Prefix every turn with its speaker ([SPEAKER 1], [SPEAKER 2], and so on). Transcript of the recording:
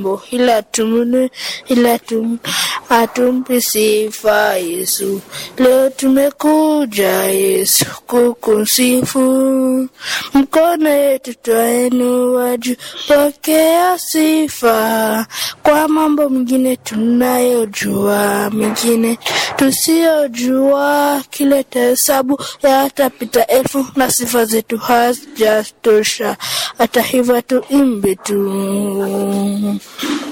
[SPEAKER 1] ila tumune ila tum atumpe sifa Yesu. Leo tumekuja Yesu kukusifu, mkono yetu twainua juu, pokea sifa kwa mambo mengine tunayojua, mengine tusiyojua, kileta hesabu yatapita elfu na sifa zetu hazijatosha. Hata hivyo tuimbe tu